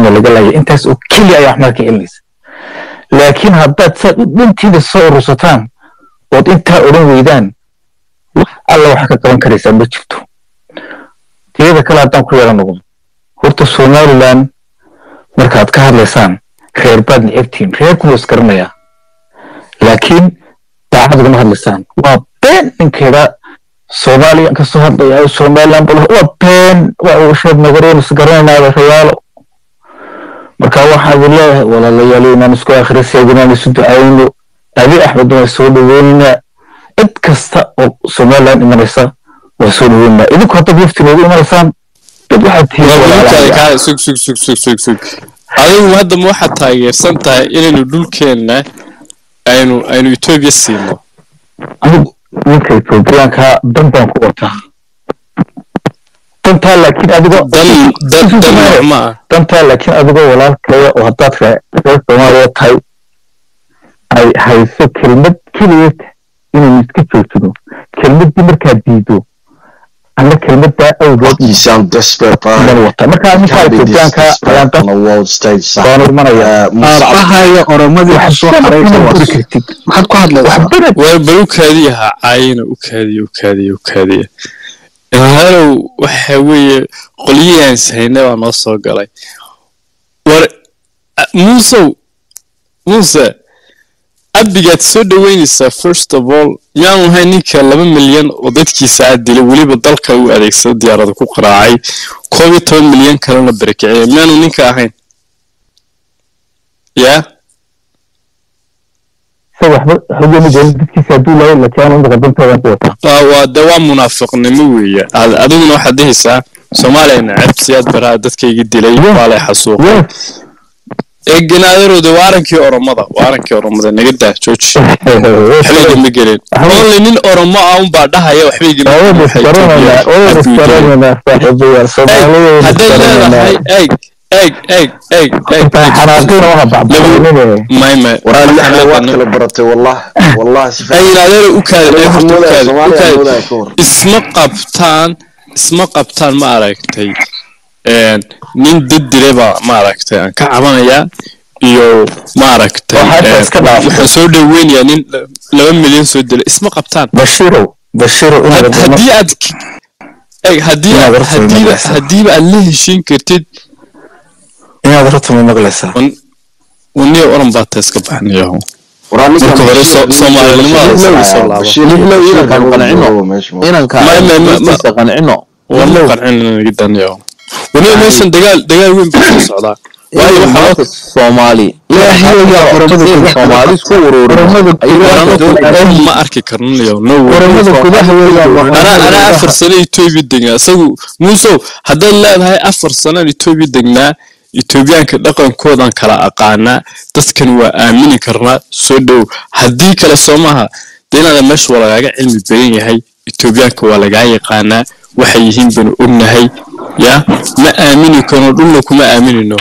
dhulkiina laga laaya intaas oo keliya ayaa waxmaad ka celinaysa laakiin haddaad saad u dhantiina soo urursataan ood intaa odhan weydaan wax alla waxaa ka qaban karaysaa ma jirto tiyada kale haddaan ku yeelan noqdo horta somaliland markaad ka hadlaysaan reer baad necebtiin reerkuna is garanayaa laakiin daacad ugama hadlaysaan waa been ninkeeda soomaaliya ka soo hadlaya somaliland bal waa been waa uu sheeg nagareen is garanaynaada rayaalo marka waxaan idin leeyahay walaalayaal inaan isku akhriseeg inaan isu ducayno abi axmed waan soo dhaweynaa cid kasta oo somaliland imanaysa waa soo dhaweynaa idinku haddaad wafti noogu imanaysaan dad waxaad tihiin walaalayaal. sug sug sug sug sug sug adigu hadda ma waxaad taageersan tahay inaynu dhulkeenna aynu aynu etoobiya siino anigu ninka etoobiyaanka dan baan ku wataa dantaa laakiin adigoo dan dan dan wax ma ah dantaa laakiin adigoo walaalkaya oo haddaad ree reer soomaaliya tahay ay hayso kelmad keliyeed inaynu iska joojino kelmaddii markaad diido ama kelmaddaa awgeed You sound desperate, bro. iman wata marka ninka Can't be this etoobiyaanka ayaan desperate on dan a world stage. son. baan imanaya Uh, Musa, aabahaya oromadii ku soo waxbana xaraysa kuma waa guri kartid maxaad ku hadlaysaa waxbana waa bal u kaadiya ha caayina u kaadiya u kaadiya u kaadiya halow waxa weeye qolyihii hayna baa noo soo galay war a- muusow muuse abbigaad soo dhaweynaysaa first of all yaanu ahay ninka laba milyan oo dadkiisa aad dilay weliba dalka u adeegsada diyaarada ku qaraacay koob iyo toban milyan kalena barakiciyay miyaanu ninka ahayn yaa se waxba xogama gelin dadkiisa hadduu lahay laakiin anu imika dantoodan ku wataa waa waa de waa munaafiqnimo weeye Ad- adiguna waxaad dhehaysaa soomaaliya nacab siyaad baraa dadkayga dilay Yeah. waa lay xasuuqay yes eeganaadarooda waa arankii oromada waa arankii oromada naga daa jooji waxbayga ma gelin only nin oromo ah unbaa dhahaya waxbayga ma gelin. Waxay Ethiopia adduunyada. hadday leedahay eeg eeg eeg eeg eeg may may Waraa lixda waa kala baratay, wallah. Wallah, si fiican. ay yidhaahdeen u kaada Waxaan horta u moodaya kaada u Soomaaliya, kaada moodaya ka hor. isma qabtaan isma qabtaan ma aragtay een, nin dad dilay baa ma aragtay aan ka cabanayaa iyo ma aragtay Waxaa inta een, iska dhaafay. waxaan soo dhaweynayaa nin la- laba milyan soo dilay isma qabtaan bashiro bashiro Had- haddii aad k- eeg haddii Inaad aad- horta haddiiba imanaysaa. haddiiba aad la heshiin kartid inaad horta ma maqlaysaa waniya oran baa ta iska baxnayaho Waraa ninkan Marka hore Bashir- soo- Soomaalinimada Bashir- laga soo laabo. Bashir- Lixlow Bashir inankan Bashir qancino. Bashir meesha ma- inanka Ma- ma- ma- ma- hoostiisa qancino wama qancin naga danayaho waniya meeshan dagaal dagaal weyn baa soo socdaa waayo waxaa maanta soomaali Ilaahay oromada soomaali isku ururin Oromada ma arki karnayo no way. oromada gudaha weeyaan anaa anaa afar sano etoobiya degnaa isagu muusow haddaad leedahay afar sanaan etoobiya degnaa etoobiyaanka dhaqankoodan kala aqaanaa dadkan waa aamini karnaa soo dhow haddii kale soo maaha dee inaada meesha waa lagaaga cilmi badan yahay etoobiyaanka waa lagaa yaqaanaa waxay yihiin banu ognahay ya ma aamini karno dhulna kuma aaminino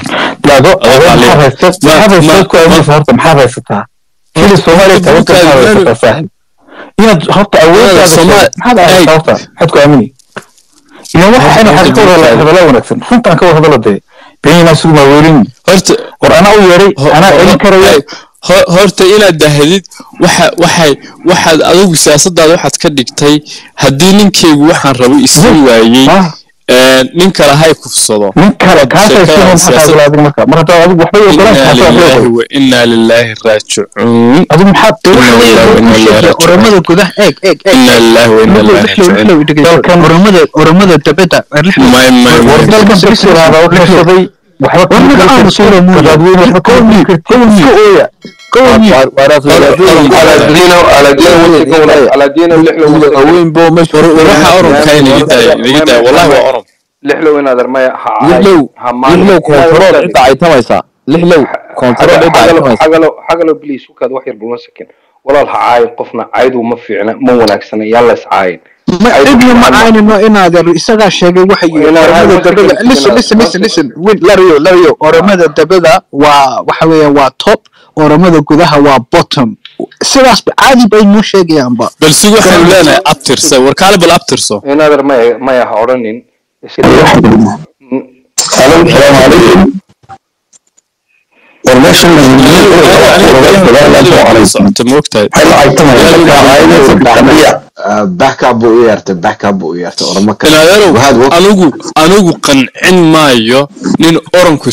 maxaad haysataa kili soomaaliya tabanka maxaad haysataa saaxib inaad horta awooddaada Soomaali- maxaad haysataa horta maxaad ku aamini ila waxa ina xaqa wada hadala wanaagsan runtaan ka wada hadalo dee beeninaa sugu maaweelin horta war anaa u yeeray Ho- anaa ho- celin karaya ay, ho- horta inaad dahdid waxa waxay waxaad adigu siyaasadaada waxaad ka dhigtay haddii ninkeygu waxaan rabo isii waayey Ah, ee, nin kale hay kufsado nin kale kaasay Sheekada siman maxaa siyaasad- kula adiga marka mar haddaa adigu waxba ogolaan inaa kaasoo waxba lilaahi ogolaan wa inaa lilaahi raajicuun adigu maxaad Inna lillahi wa inna ilaihi raajicuun. oromada gudaha eeg eeg eeg inaa lilaahi wa inaa ilaahi raajicuun Dalkan- oromada oromada dabada may may war may dalkan dadkiraada u kashaday waxba War kuma magaca kari aan soo kartid mooyay. dadweyne waxba kuma kari kartid iska ooya waxa oromka inaga daaya inaga daaya wallahi waa orom lixlow inaad armaya ha lixlow lixlow kontarool cidda ay tamaysaa lixlow kontarool cidda ay tamaysaa xagalow xagalow please ukaad wax yar bulma sakin walaal ha caayin qofna caydu ma fiicna ma wanaagsana yaa la is caayin ma cidna ma caynino inaad isagaa sheegay waxa yiri Inaad oromada hadda dabada markii- listen listen listen listen win lariyo lariyo oromada dabada waa waxa weeyaan waa top oromada gudaha waa bottom sidaas caadi bay noo sheegayaanba bal si waxaanu leenahay abtirsa warkaale bal abtirso inaad armaya maya ha odhanin iska salaamu calaykum meeshan la yimid socota moogtahay backup buu u yeertay backup buu u yeertay orama kale ilaayarow Wahaad wa- anigu anigu qancin maayo nin oranku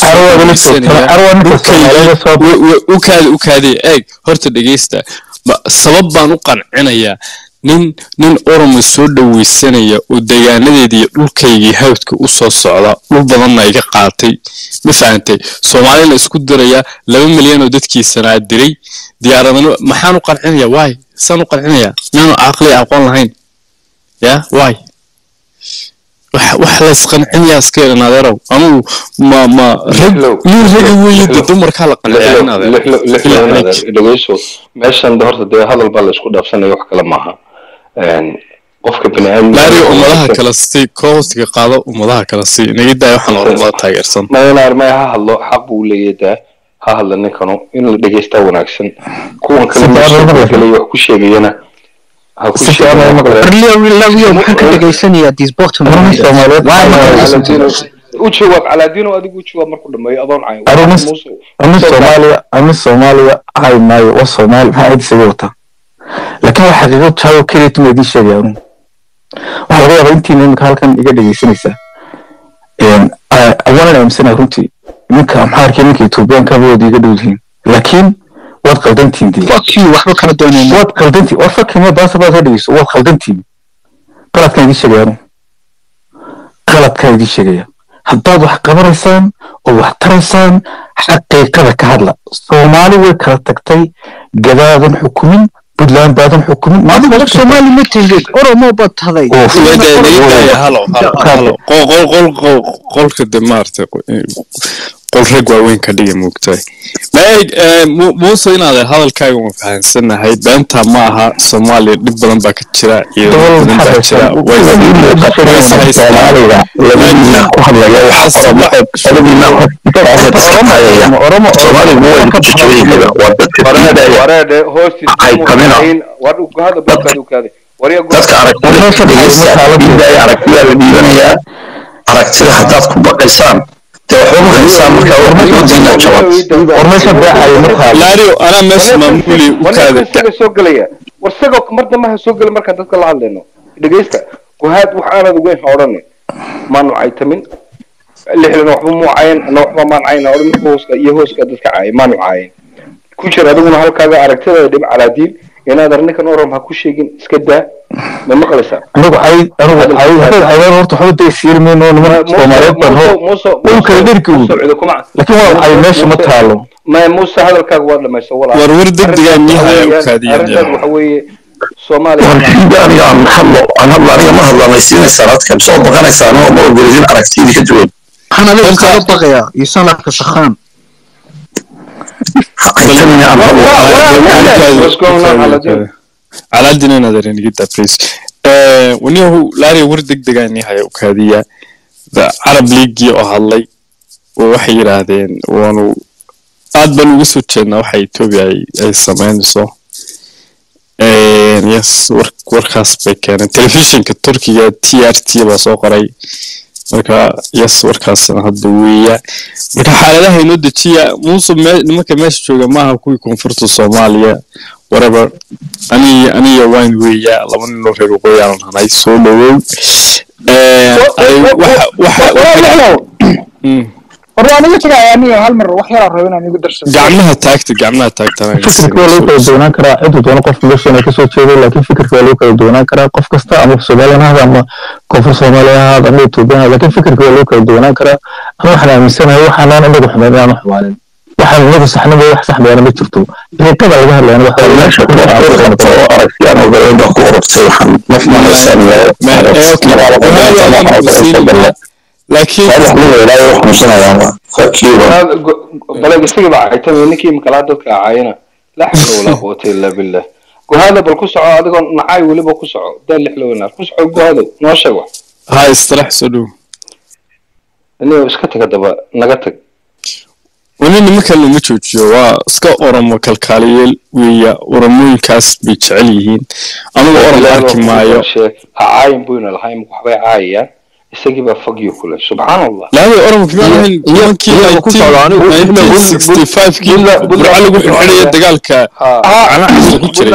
ukaadi ukaadi eeg horta dhegeysta ba- sabab baan u qancinayaa nin nin oromo soo dhaweysanaya oo degaanadeedii iyo dhulkaygii hawdka u soo socda dhul badanna iga qaatay ma fahantay soomaalina isku dirayaa laba milyan oo dadkiisanaa diray diyaaradana maxaan u qancinayaa waay saan u qancinayaa miyaanu caqli aqoon lahayn ya waay wax wax la isqancinayaa iska yeelan adeerow anugu ma ma rag Lixlow. nin ragi weeye de dumarkaa la qanciyaa in adeer dhegeyso meeshan de horta dee hadal baa la isku dhaafsanaya wax kale maaha Een, qofka biniaadam laari ummadaha kale si koostiga qaado ummadaha kale si inaga daaya waxaan oromada taageersan maynaar may ha hadlo xaq buu leeyahay daa ha hadla ninkanu in la dhegeystaa wanaagsan kuwan kale Si fiican loo maqlayo. meesha wax ku sheegayana ha ku Si fiican loo maqlayo. sheegayana Lavio maxaa ka dhegaysanayaa these bottom Oromada Soomaaliyeed Why am I Soomaaliyeed. listening to u jawaab calaadino adigu u jawaab markuu dhameeyo adoon cayn Arumis- ama soomaaliya ama soomaaliya hay maayo waa soomaali maxaa cid isaga wataa laakiin waa xaqiiqo jaawo keliya tuma idiin sheegaya anu waxaa laga yaabaa intiina imika halkan iga dhegeysanaysaa awaanan aaminsanaya runtii ninka amxaarkii ninka etoobiyaanka wada iga dhow yihiin laakiin waad qaldantiin dee fuck you waxba kala doonayna waad qaldantiin war fakima baasa baad ka dhegeyso waad qaldantiin qaladkaan idiin sheegaya anu qaladkaan idiin sheegaya haddaad wax qabanaysaan oo wax taraysaan xaqiiqada ka hadla soomaali way kala tagtay gadaadan xukumin puntland baadan xukumin adigu maadiga qof soomaali ma tihid oromo baad taday oo halo halo halo qol qol qol qol qolka de maartay qol rag waaweyn ka dhiga moogtahay maeg muuse inaad hadalkaaga ma fahansanahay beenta ma aha soomaaliya dhib badan baa ka jira iyo Dol badan baa jira way soomaaliga labadiina ku hadlaya waxa oromo soomaaligu way ku jijabinaysaa waa dadka diidaya wareedhe hoostiis Ay, kamina. war ugaada bulkaada ukaade warya dadka aragtida dhegeysta diidaya aragtidaa la dhiibanayaa aragtida haddaad ku baqaysaan dee waxba ma haysaan marka warmadiina jabad warmeesha beexaya ma taalo laario anaa meesha maamuli u kaada isaga soo gelaya war isagoo mar dambe ha soo gela markaan dadka la hadlayno dhegeysta guhaad wax aanad weyn ha odhanin maanu caytamin lixdan waxba muu caayan ana waxba maan cayna odhan hooska iyo hooska dadka caaya maanu caayan ku jir adiguna halkaaga aragtida dhib calaadiin inaad arninkan orom ha ku sheegin iska daa ma maqlaysaa anigu ay anigu ay haddaad ayaan horta waxba daysiiri mayno niman soomaaliyeed baan hor dhulka dherki u laakiin waa ay meesha ma taalo ma muuse hadalkaaga waa dhamaysa walaa war war degdegaa miyaha u kaadiyan arrintaas waxa weeye soomaaliya warkiida aniga aan hadlo aan hadlo aniga ma hadla maysiinaysaan adka soo baqanaysaan oo ma ogolidin aragtidii ka duwan waxaan adiga kaga baqayaa you sound like a sakhaan haytamina aan hadlo What's going on, Aladdin? calaadin inaad arenigida please waniyahu laariya war degdegaa nihaya u kaadiya carab leaguii oo hadlay oo waxay yidhaahdeen waanu aad baan uga soo jeednaa waxa etoobiya ay ay samaynayso yes war warkaas bay keeneen telefishinka turkiga t r t baa soo qoray marka yes warkaasna hadda weeya marka xaaladaha inoo dejiya muuse me- nimanka meesha jooga maaha kuwii koonfurta soomaaliya whatever aniga aniga waan weeya laba ninoo reer waqooyi aan hanay soo dhawow Eh, ay- waxa- waxa- waxa- Mm. war aniga tagaaya aniga hal mar wax yaraa rabo inaan igu darsado gacmaha taagta gacmaha taagtana fikirka waa lagu kala duwanaan karaa ciduu doono qof nolosheena kasoo jeedo laakiin fikirka waa lagu kala duwanaan karaa qof kasta ama soomaaliyan ha ahaado ama koonfur soomaaliya ha ahaado ama etoobiyan ha ahaado laakiin fikirka waa lagu kala duwanaan karaa ama waxaan aaminsanahay waxaanaan inagu xumayn inaanu xumaanin waxaan inagu saxnaba wax saxmayana ma jirto xaqiiqada laga hadlayana waxa weeye meesha ku qabto oo aragtiyaan ogoleen baa ku ururtay waxaan naf malaysaan laakiin balag isagii baa caytamay ninkii makalaa dadka caayana laa xawla walaa quwata illa billah guhaada bal ku soco adigoo nacay weliba ku soco daa lix lowanaar ku soco guhaado noo sheeg wax ha istirax soo dhow anigo iska taga daba naga tag wani nimanka lama joojiyo waa iska oromo kalkaaliyeel weeya oromooyinkaas bay jecel yihiin anigu orom arki maayo ha caayin buyna lahayn waxbay caayayaan isagii baa fogyo kule subxaan allah laada oranka ma ahayn nimankii iyaga ku socda anigu wixii la- 1965kii Buntland- burco lagu xirxiraya dagaalka ha canaacisa ku jiray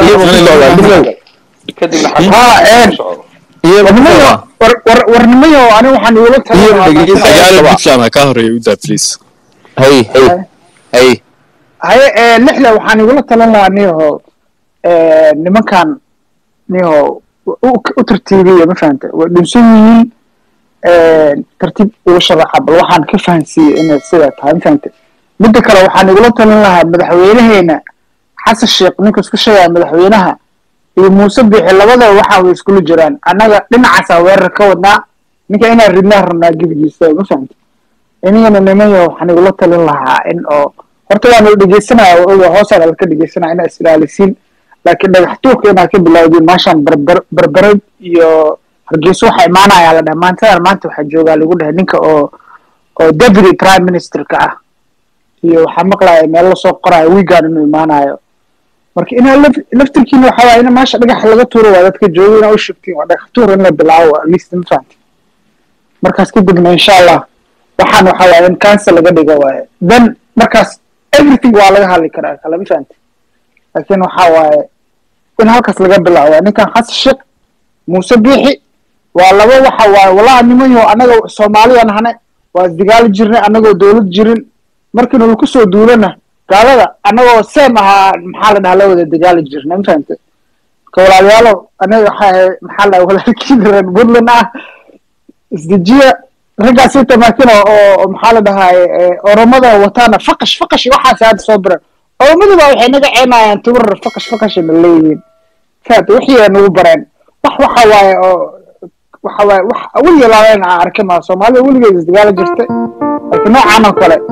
kadibna ها xagga إيه. socdo warnimayo war- war- warnimayo ani waxaan igula Iyo dhegeysta. xagaala talin puntland ha ka horeeya u daa please hay hay hay haye ee, lixle waxaan igula talin lahaa niyaho nimankan niyaho u u tartiibiya ma fahanta way dhunsan yihiin tartiib uga sharaxa bal waxaan ka fahansiiyey inay sidaa tahay ma fahanta midda kale waxaan igula talin lahaa madaxweynaheena xasan sheekh ninka isku sheegaya madaxweynaha iyo muuse bixi labadaba waxa way iskula jiraan annaga dhinacaasaa weerar ka wadnaa ninka inaan ridnaa rabnaa gebigiisa ma fahanta inagana nimanyo waxaan igula talin lahaa in oo horta waanu dhegeysanaya oga hoosaan alka dhegeysanaya inaa is-ilaalisiin laakiin dhagax tuurka inaa ka bilowdiin maashaan barbar barbarad iyo hargeysa waxa imaanaya la dhaha maantadan maanta waxaa joogaa lagu dhahay ninka oo oo deputy prime ministerka ah iyo waxaa maqlaya meel lasoo qoraayo wiigan inuu imaanayo marka inaa laf- laftirkiina waxaa waaya in meesha dhagax laga tuuro waa dadka jooga inaa u shugtiin waa dhagax tuur in la bilaabo at least ma fahamti markaas kadibna insha allah waxaan waxa waaye in cancel laga dhigo waaye then markaas everything waa laga hadli karaa kala ma fahamti laakiin waxa waaye in halkaas laga bilaabo ninkan xasan sheekh muuse biixi waa laba waxa waaye walahi nimanyo annaga soomaaliya nahane waa isdigaali jirnay annagoo dowlad jirin markiinu laku soo duulana gaalada annagoo seem ahaa maxaa la dhahaa la wada dagaali jirnay ma fahamte marka walaalayaalo anaga waxa ahay maxaa la dhahaa walaalkiin reer puntland ah isdejiya raggaas inta maakin oo oo maxaa la dhahaye oromada wataana faqash faqash iyo waxaas hadda soo biran oromaduba waxay naga ceenayaan tubar faqash faqash na leeyihiin faat wixii ay nagu bareen wax waxa waaye oo waxa waaye wax weliga laaleen aan arkin maa soomaalida weligeed isdagaala jirtay laakiin noocan oo kale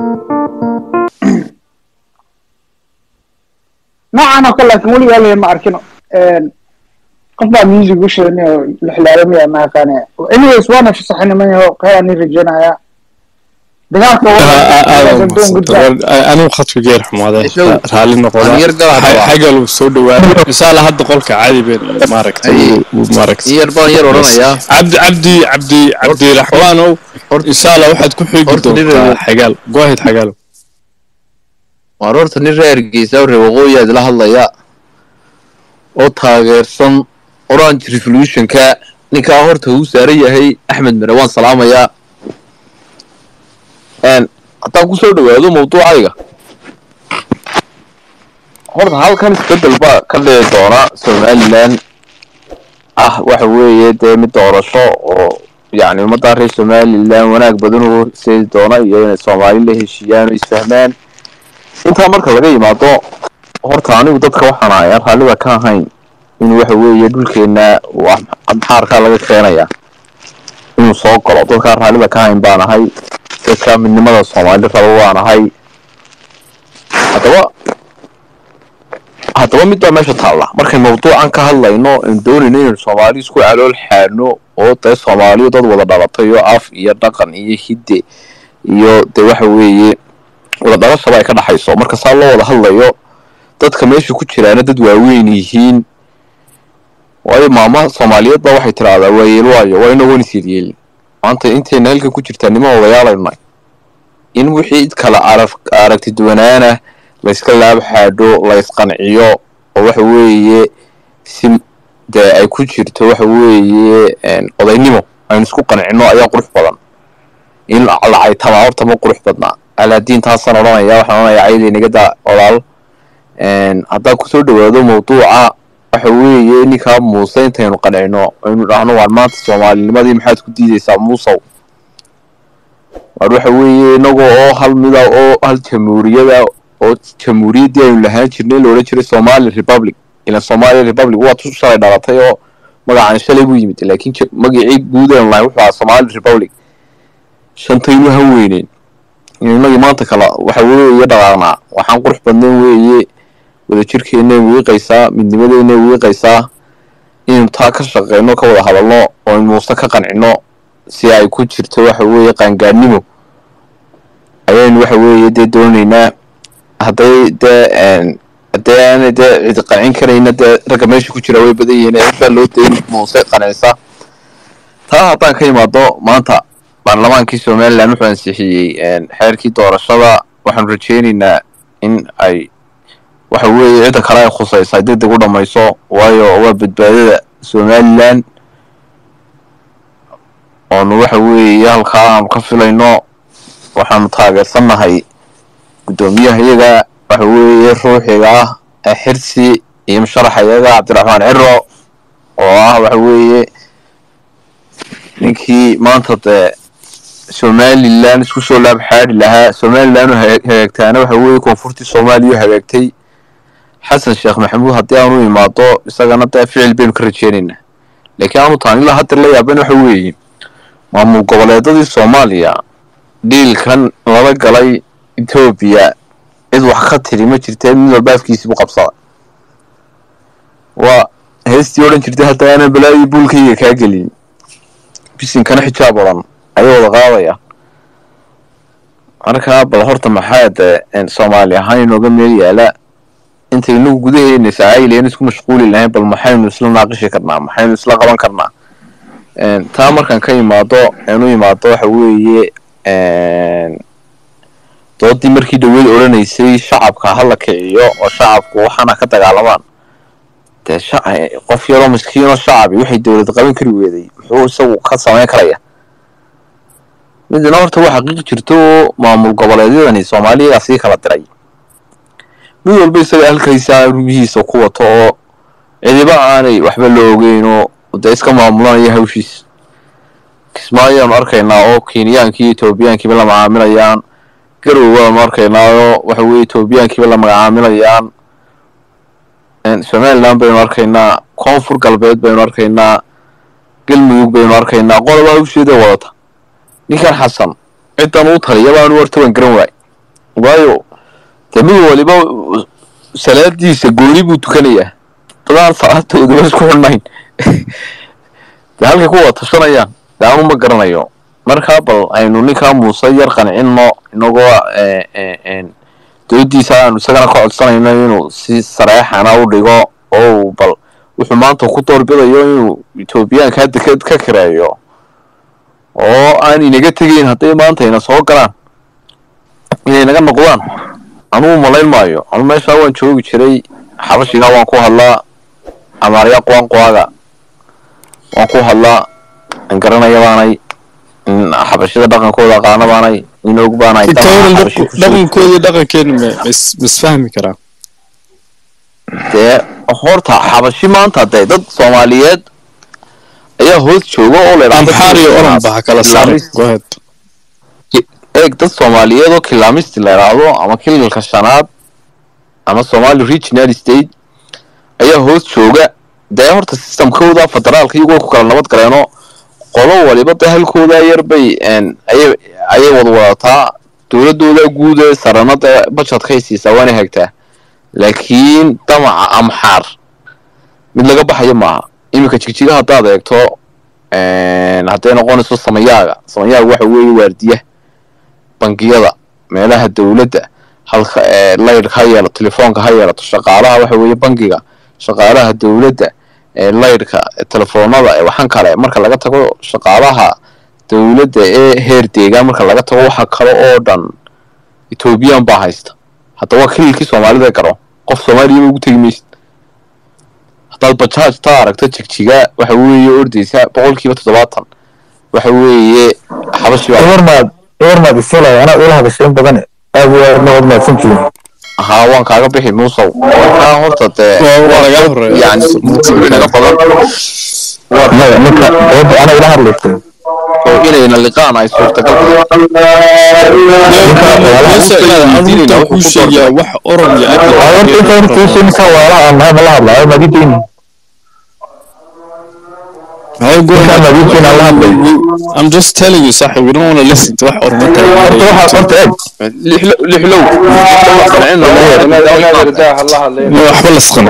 noocan oo kale laakiin weligaa leeyahay ma arkin qof baa music u sheegay oo lixlaalamaya ma aqaane anyways waana fasaxinimayaho qayaan rajeynaya dagaalka anigu khadka geer xumaaday Isagu- raalli noqoda Aan yar galaad rabaa. xagal uu soo dhawaaday misaala hadda qolka caadi ben maaragtay Ay. uu- uu maaragtay in yar baan yar odhanayaa cabdi cabdi cabdi cabdiraxmaanow hor- inshaalla waxaad ku xigi horta nin doontaa reer- xagaal goahid xagaalow waar horta nin reer geesa reer waqooyi aad la hadlaya oo taageersan orange revolutionka ninkaa horta uu saaran yahay axmed mere waan salaamayaa Een, haddaan kusoo dhawaado mawduucayga horta halkan isbedel baa ka dhici doona somaliland ah waxa weeye dee mid doorasho oo yacni ummadda reer somaliland wanaag badan u horseedi doona iyo inay soomaali la heshiiyaan oo isfahmaan intaa marka laga yimaado horta anigu dadka waxaan ahay aan raallida ka ahayn in waxa weeye dhulkeena wax amxaarkaa laga keenaya inuu soo galo dadkaan raallida ka ahayn baan ahay dadka midnimada soomaali raba waan ahay haddaba haddaba mid baa meesha taalla markay mawduucan ka hadlayno aan doonayno inaynu soomaali isku calool xaadno oo dee soomaaliya dad wada dhalatay oo af iyo dhaqan iyo hidde iyo dee waxa weeye wada dhalashaba ay ka dhaxayso marka saa loo wada hadlayo dadka meesha ku jiraana dad waaweyn yihiin waayo maama soomaaliyeed baa waxay tiraahdaa waa yeel waayo waa inagoon isyeelyeelin maanta intayna halka ku jirtaa niman odayaalaynu nahay in wixii kala arag aragti duwanaana layska laab xaadho laysqanciyo oo waxa weeye si dee ay ku jirto waxa weeye een, odaynimo aynu isku qancino ayaa qurux badan in lacaytama horta ma qurux badnaa alaadiin taasaan odhanaya waxaan odhanayaa cayday nagada olaal Een, haddaan kusoo dhawaado mawduuca waxa weeye ninkaa muuse intaynu qancino aynu dhahno waan maanta soomaalinimadii maxaad ku diideysaa muusow waar waxa weeye inagoo oo hal mida oo hal jamhuuriyada oo jamhuuriyaddii aynu lahaan jirnay la odhan jiray somali republic ilan somali republic waa tu shalay dhalatay oo magacan shalay buu yimid laakiin ja- magacii guud aynu lahayn wuxuu ahaa somali republic shantaynu han weyneyn inagii maanta kala waxa weeye dhaqaaqnaa waxaan qurux badnayn weeye wadajirkeena wiiqaysaa midnimadeena wiiqaysaa inaynu taa ka shaqeyno ka wada hadalno oo aynu muuse ka qancino si ay ku jirto waxa weeye qaangaadnimo ayaynu waxa weeye dee doonaynaa hadday dee een, haddii aanay dee cid qancin karayna dee ragga meesha ku jira way badan yihiin cid baa loo dayn muuse qancisa taa haddaan ka imaado maanta baarlamaankii somalilan wuxuu ansixiyey xeerkii doorashada waxaanu rajeynaynaa in ay waxa weeye cidda kale ay khusaysa ay deg deg u dhamayso waayo waa badbaadada somalilan oonu waxa weeye halkaa aanu ka filayno waxaanu taageersannahay guddoomiyaha iyaga waxa weeye ruuxiga ah ee xirsi iyo musharaxa iyaga cabdiraxmaan ciro oo ah waxa weeye ninkii maanta dee somalilan isku soo laab xaadi lahaa somalilan oo haga- hagaagtaana waxa weeye koonfurtii soomaaliya hagaagtay xasan sheekh maxamuud haddii aanu imaado isagana dee ficil baynu ka rajeynaynaa laakiin aanu taan ilaa hadda la yaaban waxa weeye maamul goboleedadii soomaaliya dhiilkan lala galay etoobiya cid wax ka tiri ma jirtee mid walba afkiisiibu qabsada waa heestii odhan jirtay hadda aanan balaadii buulkayga kaa gelin bisinkana xijaab odhan ayay wada qaadaya marka bal horta maxaa dee een, soomaali ahaan inooga meel yaala intaynu gudaheena sacaayileyna isku mashquuli lahayn bal maxaynu isla naaqishi karnaa maxaynu isla qaban karnaa Een, taa markaan ka imaado eenu imaado waxa weeye een, doodii markii dhaweyd odhanaysay shacabka hala kiciyo oo shacabku waxaana ka dagaalamaan dee shac- qof yaroo miskiinoo shacabi waxay dowlad qaban kari weeday muxuu isagu ka samayn karaya midna horta waa xaqiiq jirto oo maamul goboleedyadani soomaaliya sii kala diray mid walba isaga halkaysaa rumihiisa ku wato oo cidiba aanay waxba la ogeyn oo dee iska maamulanaya hawshiis kismaayoanu arkaynaa oo kenyaanki iyo etoobiyaankiiba la macaamilayaan garow waanu arkaynaa oo waxa weye etoobiyaankiiba la macaamilayaan Een, somaliland baynu arkaynaa koonfur galbeed baynu arkaynaa galmudug baynu arkaynaa qoloba hawsheeda wadata ninkan xasan ciddan uu taliya baanu wartaban garan waay waayo dee mid waliba salaadiisa gooni buu tukanayaa dadaan salaadooduba isku xidhnayn dee halkay ku wada tashanayaan dee anu ma garanayo markaa bal aynu ninkaa muuse yar qancinno inagoo eh, eh, eh, doodiisa aanu isagana ka codsanayno inuu si sareexana u dhigo oo uu bal wuxuu maanta ku doorbidayo inuu etoobiyaanka hadda ka ka kireeyo oo aan inaga tegeyn hadday maanta ina soo galaan inay naga noqdaan anugu malayn maayo anu meeshaa waan joogi jiray xabashiga waan ku hadlaa amaarya qoanqoaga waan ku hadlaa an garanaya baanay in xabashida dhaqankooda aqaana baanay in og baanay inta dabcan waran xabashi ku soo dhaqankoodii dhaqankeena ma mis- misfahmi karaa dee horta xabashi maanta dee dad soomaaliyeed ayaa hoos jooga oo la amxaar iyo oran baa kala saaray Kilaamist- go ahead eeg dad soomaaliyeed oo kilaamisti la idhaahdo ama kililka shanaad ama somali regional state ayaa hoos jooga dee horta systemkooda federaalka iyagoo ku kala nabad galeenoo qolo waliba dee halkooda yar bay een, ayay ayay wada wadataa dowladooda guud ee sarana dee budgetkay siisaa waana hagtaa laakiin damaca amxaar mid laga baxayo maaha iminka jigjiga haddaad eegto een, hadday noqonayso samayaaga samayaaga waxa weeye waardiya bangiyada meelaha dowladda halka ee laydhka ha yeelato telefoonka ha yeelato shaqaalaha waxa weeye bangiga shaqaalaha dowladda ee laydhka telefoonada ee waxaan kale marka laga tago shaqaalaha dowladda ee heer deegaan marka laga tago waxa kale oo dhan ethoobiyan baa haysta hadda waa kililkii soomaalida garo qof soomaaliyaba ugu tegi maysid haddaad bajaaj taa aragto jigjiga waxa weeye ordaysa boqolkiiba toddobaatan waxa weeye xabashi baa iwarmaad iwarmaad isilay anaa ula hadashay in badan aad waa nabad mahadsantihiin haa waan kaaga bixi muusow markaa horta dee Waa- waa laga dad horeeya. yani naga badan maya ninka dooda anaa ila hadlaysay oo inayna liqaan ay suurtagal Muuse inaad adunta kuu sheegayaa wax oran iyo Waa horta intaan kiisha ninka waala aan nahay mala hadlaayo madidayni ninkaan madidayni aan la hadlay I'm just telling you صح we don't want to listen to wax orma horta waxaa horta eeg lixlow lixlow qancino waxba la isqancin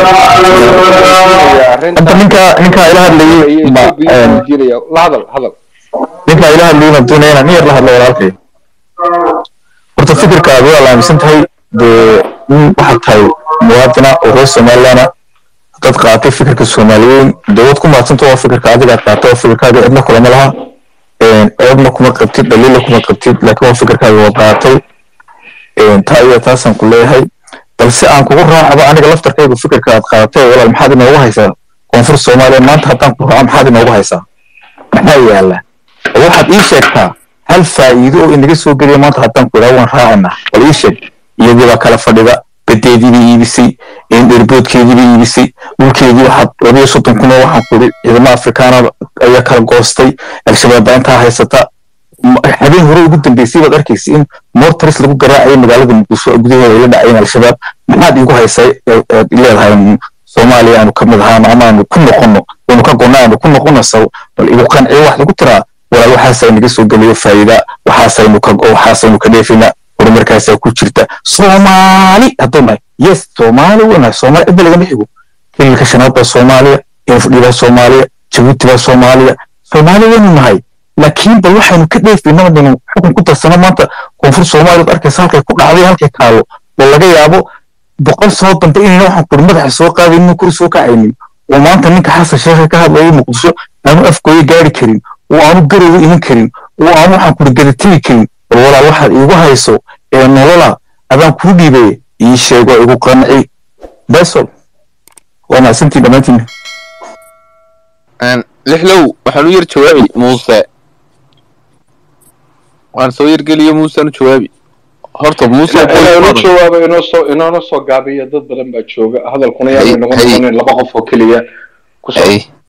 hadda ninka ninkaa ila hadlayay ma een, la hadal hadal ninkaa ila hadlayay ma doonaya inaan nin yar la hadlo walaalkay horta fikirkaaga waa la aaminsan tahay dee nin waxaad tahay muwaadina oo reer somalilaana haddaad dad qaatay fikirka soomaaliyeyn dowlad ku maadsanta waa fikirka adigaa qaata oo fikirkaaga cidna kulama laha ceebna kuma qabtid dhaliila kuma qabtid laakiin waa fikirkaaga wad qaatay taa iyo taasaan ku leeyahay balse aan kugu raacaba aniga laftarkayga fikirka aad qaadatay walaal maxaad inoogu haysaa koonfur soomaaliya maanta haddaan ku raaco maxaad inoogu haysaa maxaa yaala oo waxaad ii sheegtaa hal faa'iido oo inaga soo geliya maanta haddaan ku idhaha waan raacana bal ii sheeg iyadii baa kala fadhida badeedii bay iibisay dherboodkeedii bay iibisay dhulkeedii waxaad labiyo soddon kun oo waxaan ku idhi ciidamo afrikaana ayaa kala goostay al-shabaab baa intaa haysata habeen hore ugu dambeysay baad arkaysa in mortaris lagu garaacayo magaalada muqdisho gudaheeda ay la dhacayeen al-shabaab maxaad iigu haysay leedahay soomaaliya aanu ka mid ahaano ama aanu ku noqono aanu ka gonna aanu ku noqono saw bal igu qanciyo wax lagu tiraa walaal waxaasay naga soo geliyo faa'iida waxaasaynu ka waxaasaynu ka dheefina horumarkaasaa ku jirta soomaali hadduu nahay yes soomaali wanahay soomaali cidda lagama xigo hililka shanaad baa soomaaliya infdhi baa soomaaliya jabuuti baa soomaaliya soomaali waynu nahay laakiin bal waxaynu ka dheefaynaa baynu xukun ku darsano maanta koonfur soomaaliya ad arkaysa halkay ku dhacday halkay taalo oo laga yaabo boqol soo dambe inayna waxaan kuri madaxa soo qaadaynin kuri soo kacaynin oo maanta ninka xasan sheekhe ka hadlayay muqdisho aanu afkooya gaari karin oo aanu garowa iman karin oo aanu waxaan kuri gadategi karin bal walaal waxaad iigu hayso ee nolola adaan kuu dhiibay ii sheego igu qanci besol waa mahadsantiin dhammaantiin lixlow waxaan u yar jawaabi muuse waan soo yargeliyo muusaan u jawaabi horta muuse inuu jawaabo inoo soo inoona soo gaabiyo dad badan baa jooga hadalkuna yaanu Hay- inagu hay. noqonin laba qof oo keliya ku soo Hay.